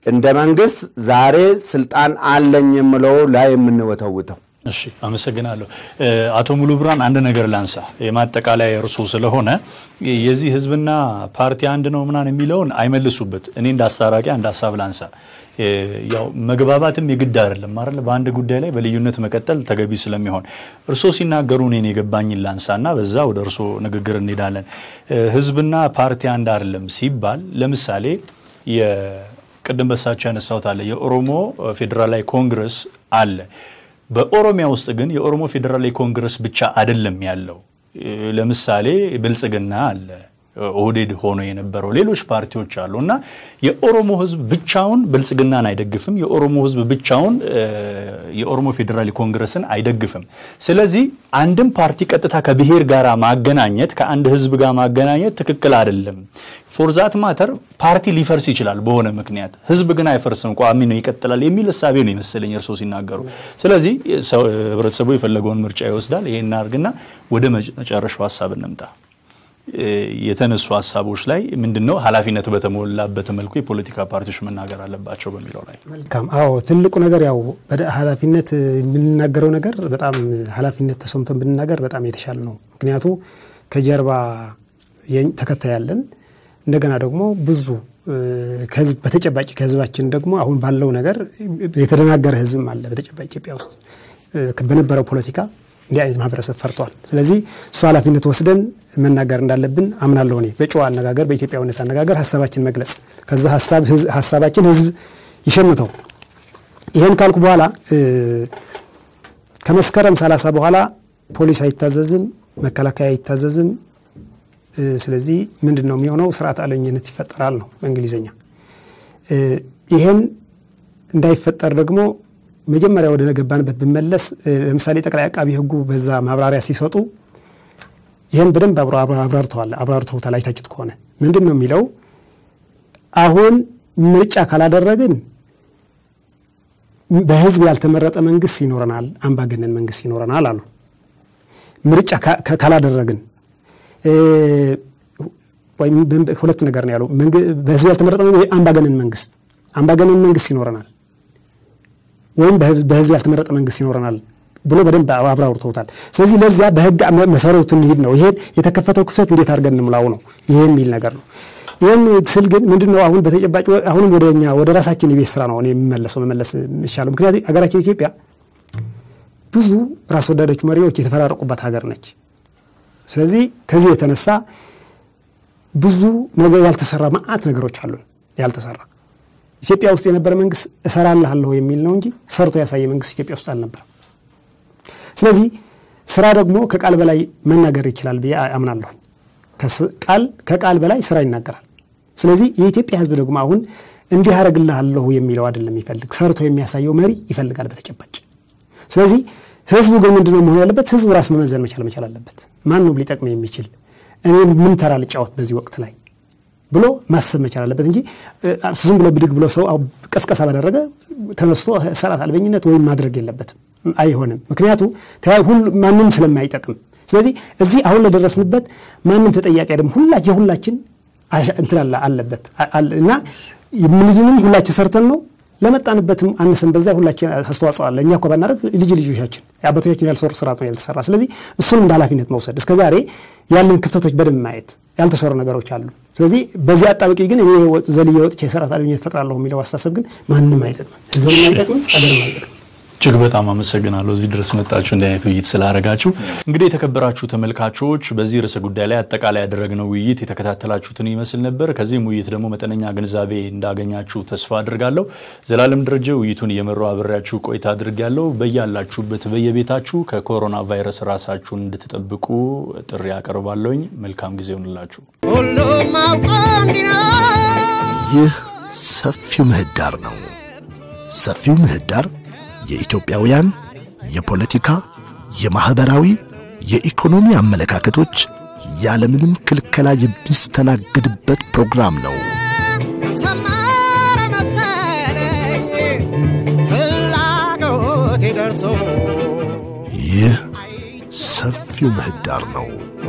እንደ መንግስት ዛሬ ስልጣን አለኝ የምለው ላይ የምንወተውተው። እሺ አመሰግናለሁ። አቶ ሙሉ ብርሃን አንድ ነገር ላንሳ፣ የማጠቃለያ እርሱ ስለሆነ የዚህ ህዝብና ፓርቲ አንድ ነው ምናምን የሚለውን አይመልሱበት። እኔ እንደ አስታራቂ አንድ ሀሳብ ላንሳ። ያው መግባባትም የግድ አይደለም አይደል? በአንድ ጉዳይ ላይ በልዩነት መቀጠል ተገቢ ስለሚሆን እርሶ ሲናገሩ እኔን የገባኝን ላንሳ እና በዛ ወደ እርሶ ንግግር እንሄዳለን። ህዝብና ፓርቲ አንድ አይደለም ሲባል ለምሳሌ ቅድም በሳቸው ያነሳሁት አለ የኦሮሞ ፌዴራላዊ ኮንግረስ አለ። በኦሮሚያ ውስጥ ግን የኦሮሞ ፌዴራላዊ ኮንግረስ ብቻ አይደለም ያለው። ለምሳሌ ብልጽግና አለ፣ ኦህዴድ ሆኖ የነበረው ሌሎች ፓርቲዎች አሉ እና የኦሮሞ ህዝብ ብቻውን ብልጽግናን አይደግፍም። የኦሮሞ ህዝብ ብቻውን የኦሮሞ ፌዴራል ኮንግረስን አይደግፍም። ስለዚህ አንድም ፓርቲ ቀጥታ ከብሔር ጋር ማገናኘት ከአንድ ህዝብ ጋር ማገናኘት ትክክል አይደለም። ፎርዛት ማተር ፓርቲ ሊፈርስ ይችላል በሆነ ምክንያት፣ ህዝብ ግን አይፈርስም፣ ቋሚ ነው፣ ይቀጥላል የሚል እሳቤ ነው ይመስለኝ እርስዎ ሲናገሩ። ስለዚህ ህብረተሰቡ የፈለገውን ምርጫ ይወስዳል። ይሄን እናድርግና ወደ መጨረሻው ሀሳብ እንምጣ። የተነሱ ሀሳቦች ላይ ምንድን ነው ኃላፊነት በተሞላበት መልኩ የፖለቲካ ፓርቲዎች መናገር አለባቸው በሚለው ላይ መልካም። አዎ ትልቁ ነገር ያው ኃላፊነት የምንናገረው ነገር በጣም ኃላፊነት ተሰምቶን ብንናገር በጣም የተሻለ ነው። ምክንያቱ ከጀርባ ተከታይ ያለን እንደገና ደግሞ ብዙ ከህዝብ በተጨባጭ ከህዝባችን ደግሞ አሁን ባለው ነገር የተደናገረ ህዝብም አለ። በተጨባጭ ኢትዮጵያ ውስጥ በነበረው ፖለቲካ እንዲህ አይነት ማህበረሰብ ፈርቷል። ስለዚህ እሱ ኃላፊነት ወስደን መናገር እንዳለብን አምናለሁ። እኔ በጨዋ አነጋገር፣ በኢትዮጵያዊነት አነጋገር ሀሳባችን መግለጽ ከዛ ሀሳባችን ህዝብ ይሸምተው። ይህን ካልኩ በኋላ ከመስከረም ሰላሳ በኋላ ፖሊስ አይታዘዝም፣ መከላከያ አይታዘዝም። ስለዚህ ምንድን ነው የሚሆነው? ስርዓት አልበኝነት ይፈጠራል ነው በእንግሊዝኛ። ይህን እንዳይፈጠር ደግሞ መጀመሪያ ወደ ገባንበት ብመለስ ለምሳሌ ጠቅላይ አቃቢ ህጉ በዛ ማብራሪያ ሲሰጡ ይህን በደንብ አብራርተዋል አብራርተውታል። አይታችሁት ከሆነ ምንድን ነው የሚለው አሁን ምርጫ ካላደረግን በህዝብ ያልተመረጠ መንግስት ይኖረናል፣ አምባገነን መንግስት ይኖረናል አሉ። ምርጫ ካላደረግን ወይም ሁለት ነገር ነው ያለው። በህዝብ ያልተመረጠ አምባገነን መንግስት አምባገነን መንግስት ይኖረናል ወይም በህዝብ ያልተመረጠ መንግስት ይኖረናል ብሎ በደንብ አብራርተውታል። ስለዚህ ለዚያ በህግ መሰረቱ እንሂድ ነው። ይሄን የተከፈተው ክፍተት እንዴት አድርገን እንሙላው ነው። ይሄ የሚል ነገር ነው። ይህን ስል ግን ምንድን ነው አሁን በተጨባጭ አሁንም ወደ እኛ ወደ ራሳችን የቤት ስራ ነው እኔ የሚመለሰው መመለስ የሚሻለው። ምክንያቱም ሀገራችን ኢትዮጵያ ብዙ ራስ ወዳዶች መሪዎች የተፈራረቁባት ሀገር ነች። ስለዚህ ከዚህ የተነሳ ብዙ ነገር ያልተሰራ መዓት ነገሮች አሉን ያልተሰራ ኢትዮጵያ ውስጥ የነበረ መንግስት እሰራልሃለሁ የሚል ነው እንጂ ሰርቶ ያሳየ መንግስት ኢትዮጵያ ውስጥ አልነበረም። ስለዚህ ስራ ደግሞ ከቃል በላይ መናገር ይችላል ብዬ አምናለሁ። ቃል ከቃል በላይ ስራ ይናገራል። ስለዚህ የኢትዮጵያ ህዝብ ደግሞ አሁን እንዲህ አደርግልሃለሁ የሚለው አይደለም የሚፈልግ ሰርቶ የሚያሳየው መሪ ይፈልጋል በተጨባጭ። ስለዚህ ህዝቡ ግን ምንድነው መሆን ያለበት? ህዝቡ ራስ መመዘን መቻል መቻል አለበት። ማን ነው ሊጠቅመ የሚችል እኔ ምን ተራ ልጫወት በዚህ ወቅት ላይ ብሎ ማሰብ መቻል አለበት እንጂ ዝም ብሎ ብድግ ብሎ ሰው ቀስቀሳ ባደረገ ተነስቶ ስርዓት አልበኝነት ወይም ማድረግ የለበትም። አይሆንም። ምክንያቱ ማንም ስለማይጠቅም። ስለዚህ እዚህ አሁን ለደረስንበት ማንም ተጠያቂ አይደለም። ሁላ የሁላችን እንትን አለበት እና ምንድንም ሁላችን ሰርተን ነው ለመጣንበትም አንስን በዛ ሁላችን አስተዋጽኦ አለ። እኛ እኮ ባናደርግ ልጅ ልጆቻችን አባቶቻችን ያልሰሩ ስራ ነው ያልተሰራ። ስለዚህ እሱንም እንደ ኃላፊነት መውሰድ እስከ ዛሬ ያለን ክፍተቶች በደንብ ማየት ያልተሰሩ ነገሮች አሉ። ስለዚህ በዚህ አጣብቂ ግን እኔ ዘልዬ ወጥቼ ስርዓት አልበኝነት እፈጥራለሁ የሚለው አስተሳሰብ ግን ማንም አይጠቅምም፣ ህዝብም አይጠቅምም፣ ሀገርም አይጠቅምም። እጅግ በጣም አመሰግናለሁ እዚህ ድረስ መጣችሁ እንዲህ አይነት ውይይት ስላደረጋችሁ። እንግዲህ የተከበራችሁ ተመልካቾች በዚህ ርዕሰ ጉዳይ ላይ አጠቃላይ ያደረግነው ውይይት የተከታተላችሁትን ይመስል ነበር። ከዚህም ውይይት ደግሞ መጠነኛ ግንዛቤ እንዳገኛችሁ ተስፋ አድርጋለሁ። ዘላለም ደረጀ ውይይቱን እየመራው አብሬያችሁ ቆይታ አድርጋለሁ። በያላችሁበት በየቤታችሁ ከኮሮና ቫይረስ ራሳችሁን እንድትጠብቁ ጥሪ አቀርባለሁኝ። መልካም ጊዜ ይሆንላችሁ። ይህ ሰፊው ምህዳር ነው። ሰፊው ምህዳር የኢትዮጵያውያን የፖለቲካ፣ የማኅበራዊ፣ የኢኮኖሚ አመለካከቶች ያለምንም ክልከላ የሚስተናግድበት ፕሮግራም ነው። ሰመረ መሰለኝ ፍላጎቴ ደርሶ ይህ ሰፊው ምህዳር ነው።